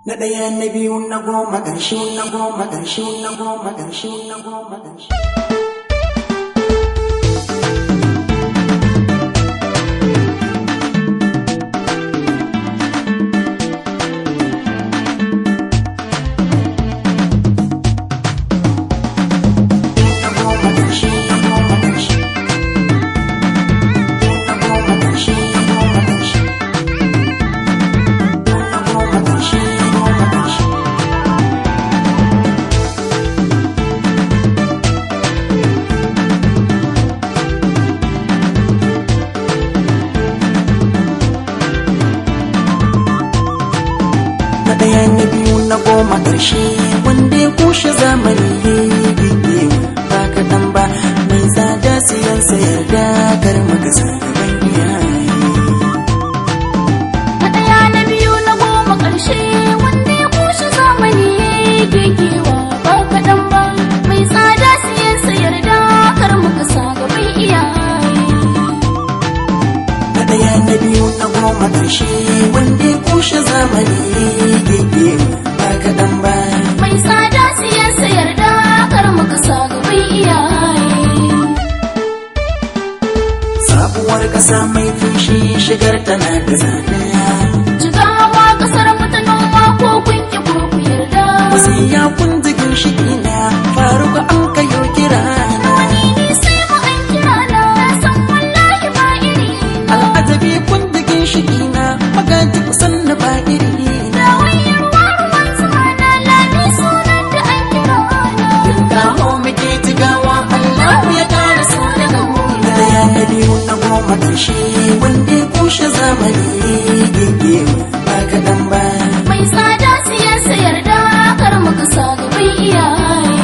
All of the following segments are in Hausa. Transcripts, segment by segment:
Na ɗaya na biyu na goma ƙarshe na goma ƙarshe na goma ƙarshe na goma ƙarshe. Na goma ƙarshe na goma ƙarshe. Na goma ƙarshe na goma ƙarshe. Na goma ƙarshe na goma ƙarshe. na ɗaya na biyu na goma ƙarshe wanda ya kushe zamani ya yi ba kaɗan ba mai tsada siyan sayar da kar makasa gaban iyaye Na ɗaya na biyu na goma ƙarshe wanda ya kushe zamani gegewa ba kaɗan ba mai tsada siyan sayar da kar muka sa gaban iyaye. na ɗaya na biyu na goma ƙarshe wanda ya kushe zamani ya ba kaɗan ba Mai tsada siyan sayar da kar muka sa gaban iyaye. sabuwar ƙasa mai fushi shigar tana da zane Jigawa ƙasar mu ta noma ko kun ki ko ku yarda. wasu ya kun jigin shi na faruka an kayo kira na Wani ne sai mu an kira na san wallahi ba iri na. al'ajabi kun jigin shi na magaji kusan na ba iri na Da wayar ruwan zuma na lami sunan da an kira na. kawo muke jigawa Allah ya kara so daga mu na daya na biyu na goma ƙarshe wanda ya kushe zamani gege ba kaɗan ba Mai tsada siyan sayar da kar muka sa gaban iyaye.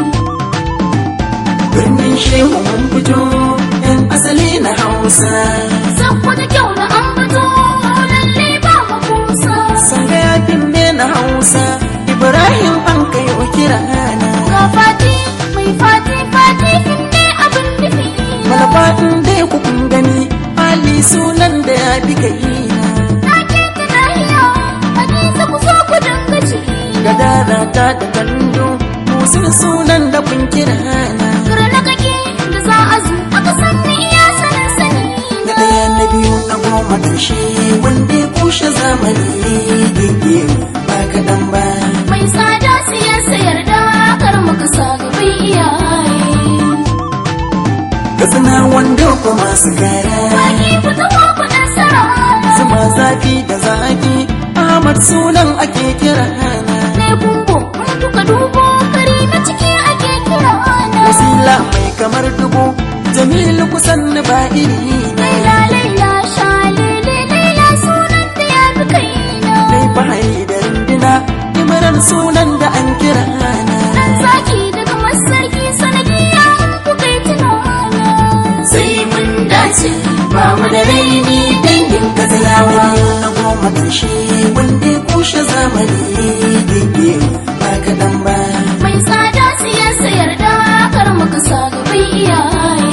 birnin shehu mun fito yan asali na hausa Sakko da kyau na an fito lalle ba mu kusa. sanga yafin ne na hausa ibrahim an kai wa kira na Ga fati mai fati fati ne abin nufi na. malafatin dai ku kun gani ali sunan da ya fi kai na Na ke ta lahiya Hadiza ku zo ku dinga ci. gadara ta da kallo musul sunan da kun kira na Kira na kake da za a zo aka sanni iya sanin sani. na ɗaya na biyu na goma ƙarshe wanda ya kushe zamani gege ba kaɗan ba Mai tsada siyan sayar da kar muka sa gaban iyaye. katsina wanda ko masu gara Baki fita ko kuɗin sara. zuma zafi da zaki ahmad sunan ake kira na Ne kumbo mun duka dubo kari na ciki ake kira na. wasila mai kamar dubu jamilu kusan na ba iri na Laila laila shalele laila sunan da ya fi kaina. mai fahari da rindina imran sunan da an kira na Dan zaki daga masarki sanadiya in kuka yi tunana. sai mun dace ba mu da raini dangin katsinawa na goma ƙarshe wanda ya kushe zamani gege ba kaɗan ba Mai tsada siyan sayar da kar muka sa gaban iyaye.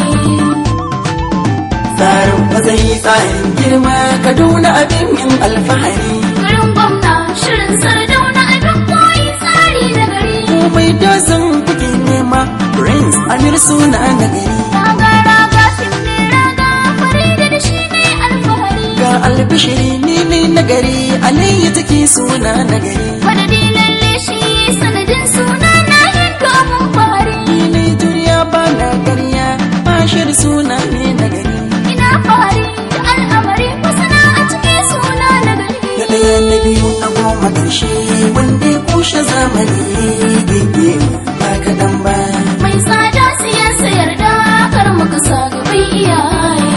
tsarin matsayi tsarin girma kaduna abin yin alfahari Garin gwamna shirin sardauna abin koyi tsari na gari. komai dazan kuke nema prince amir suna na gari Raga raga fim ne raga farida da shi ne alfahari. ga albishiri ni ne na gari alayya take suna na gari Madadi lalle shi sanadin suna na hindu abun fari. ni ne duniya ba na ƙarya bashir suna ne na gari Ina fari da al'amari masana a cikin suna na gari. na ɗaya na biyu na goma ƙarshe wanda ya kushe zamani gege ba kaɗan ba Mai tsada siyan sayar da kar muka sa gaban iyaye.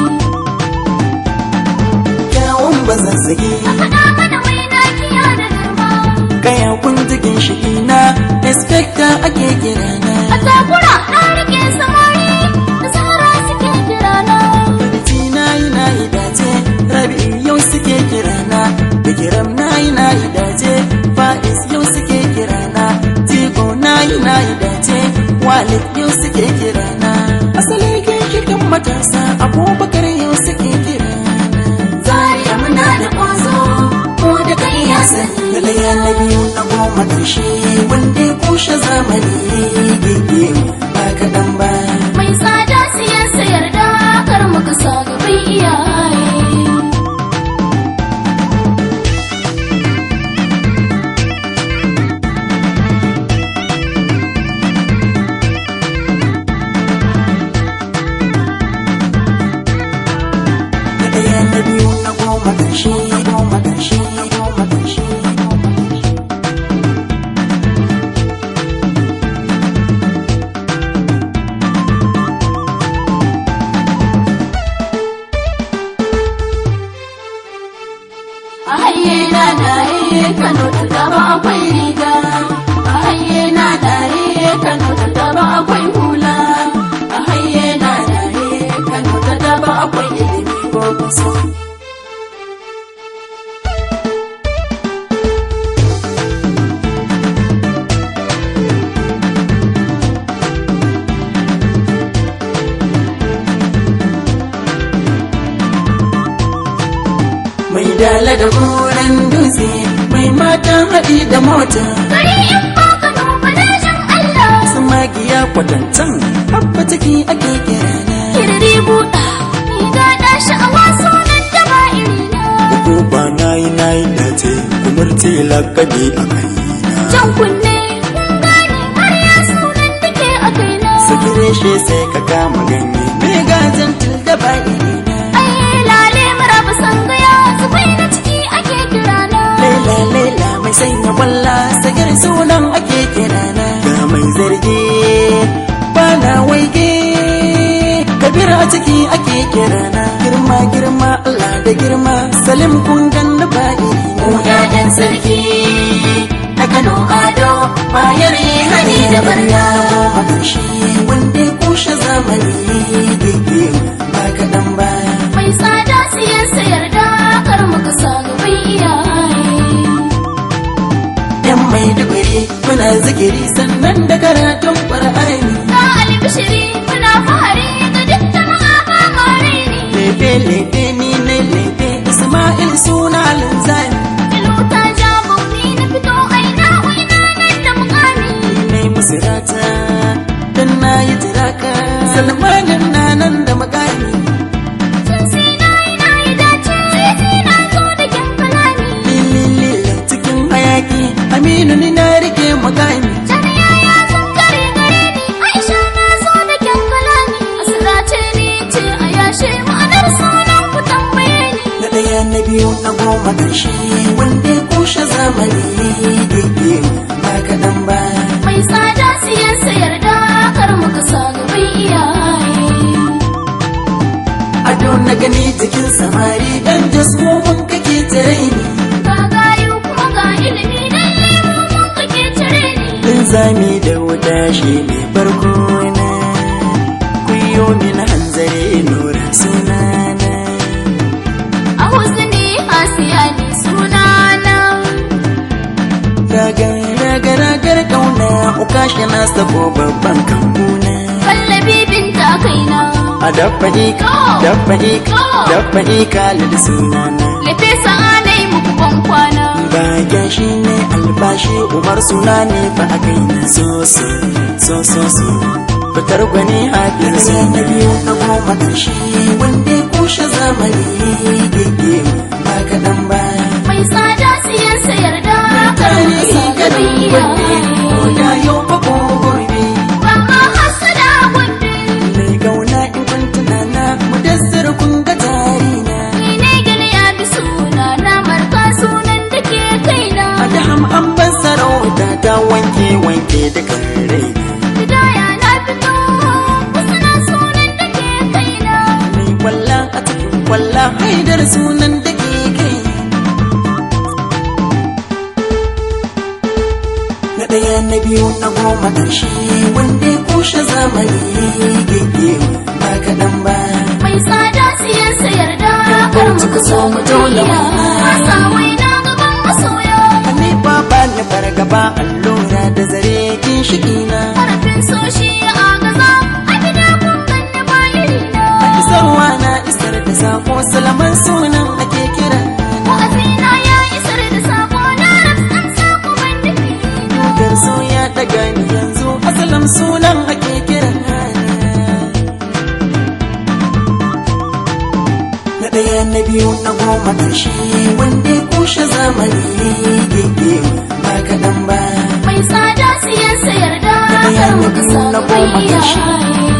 kyawun bazazzagi Faɗa mana mai nakiya da girma. kaya kun jikin shi na inspector ake kira na A takura na rike samari da sahara suke kirana. Barci na yi na yi dace rabi yau suke kira na bikiram na yi na yi dace fa'is yau suke kira na tigo na yi na yi dace walid yau suke kira na asali ginshikin matasa abubakar yau suke kira na Zariya muna da ƙwazo ko da kai ya sani. da ɗaya na biyu na goma ƙarshe wanda ya kushe zamani gege ba kaɗan ba mai tsada siyan sayar da kar mu kasa gaban iyaye na ɗaya na biyu na goma ƙarshe goma ƙarshe goma ƙarshe a haye na dare kano ta gaba akwai riga a haye na dare kano ta gaba akwai hula a haye na dare kano ta gaba akwai ilimi ko kusa mai dala da goren dutse mai matan haɗi da mota gari in ba kano fadashin Allah su magiya kwatantan habba ciki ake kira na kirri buɗa ni gaɗa sha'awa sunan da ba irina ko ba na yi na yi dace kumurce lakabi a kaina jan kunne kun gane har ya sunan da ke a kaina sakire shi sai ka kama ganye me gazan da ba irina ai lale maraba sangaya zubai na ciki ake kirana laila laila mai sanya kwalla sagir sunan ake kira na ga mai zargi ba na waige kabir a ciki ake kira na girma girma Allah da girma salim kun ganna ba irina mu ƴaƴan sarki na Kano Ado bayar hani da barna a ƙarshe wanda ya kushe zamani gege ba kaɗan ba mai tsada siyan sayar da kar mu kasa gaban iyaye yan mai dubiri muna zikiri sannan da karatun ƙwar'ani ga albishiri muna fahari ga duk jama'a ba kare ni lefe lefe ni ne lefe isma'il suna linzani ilu ta ja bauni na fito aina waina nan da mukami ni ne musirata dan na yi tiraka salmanin na nan da makami tun sai na yi na yi dace sai na zo da kyan kalami lililila cikin hayaki aminu ni na rike makami Jami'a ya san kare gare ni Aisha na zo da kyan kalami Asira ce ni ce a yashe ma'anar sunan ku tambaye ni na ɗaya na biyu na goma ƙarshe wanda ya kushe zamani gege ba kaɗan ba Mai tsada siyan sayar da kar mu kasa gaban iyaye ado na gani jikin samari dan jasmomin kake tare ni Ga gayu kuma ga ilimi dan nemo mun kake cire ni linzami da wuta shi ne farko na kuyo min hanzare nura sunana A husni hasiya ni sunana ragar ragar ragar kauna ukashi na sako babban kambuna Kallabi binta kaina a dabba ika dabba ika dabba ika lil sunana Lefe sa'anai muku ban kwana Bagen shi ne albashi umar suna ne fa a kai na so so so so so fitar gwani hafiyar su na biyu na goma ƙarshe wanda ya kushe zamani gege ba kaɗan ba Mai tsada siyan sayar da kar mu tare kasa ganin gaban wanne iyaye ko da yau fa ko gobe ba ma hasada gunde mai gauna in kun tunana mu dassar kun ga tarina ni ne gani ya bi suna na marka sunan da ke kaina a da ham an ban sarauta ta wanke wanke dukan raina hidaya na fito wasu na sunan da ke kaina mai kwalla a cikin kwalla haidar sunan da ke kai na ɗaya na biyu na goma ƙarshe wanda ya kushe zamani gege ba kaɗan ba mai tsada siyan sayar da kar mu kaso mu dole wasa wai na gaban masoya Hanifa ba ni fargaba allura da zare ginshiki na harafin so shi ya agaza a gida kun ganni ba irina isarwa na isar da sako salaman sunan ake kira wa'azina ya isar da sako na rafsan sunan ake kiran na ɗaya na biyu na goma ƙarshe wanda ya kushe zamani gege ba kaɗan ba Mai tsada siyan sayar da ɗaya kar na mu biyu kasa na bai goma ƙarshe iyaye.